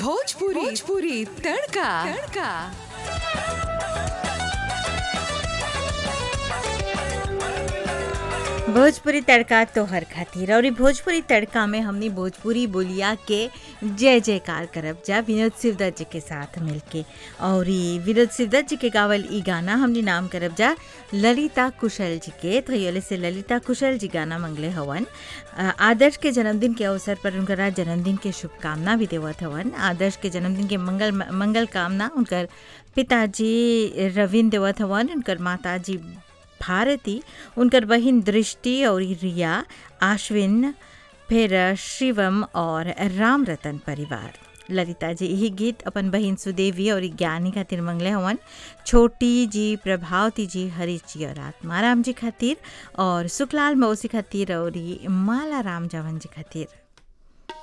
भोजपुरी भोजपुरी तड़का तड़का भोजपुरी तड़का तोहर खातिर और इ भोजपुरी तड़का में हमनी भोजपुरी बोलिया के जय जयकार करब जा विनोद शिवदत्त जी के साथ मिलके और इ विनोद शिवदत्त जी के गावल इ गाना हमनी नाम करब जा ललिता कुशल जी के तो ये से ललिता कुशल जी गाना मंगले हवन अ, आदर्श के जन्मदिन के अवसर पर उनकरा जन्मदिन के शुभकामना भी देवत हवन आदर्श के जन्मदिन के मंगल मंगल कामना उनकर पिताजी रविंद्र देवत हवन उनकर माताजी भारती उनकर बहिन दृष्टि और रिया आश्विन फिर शिवम और राम रतन परिवार ललिता जी यही गीत अपन बहिन सुदेवी और ज्ञानी खातिर मंगले हवन छोटी जी प्रभावती जी हरीश जी और आत्माराम जी खातिर और सुखलाल मौसी खातिर और माला राम जावन जी खातिर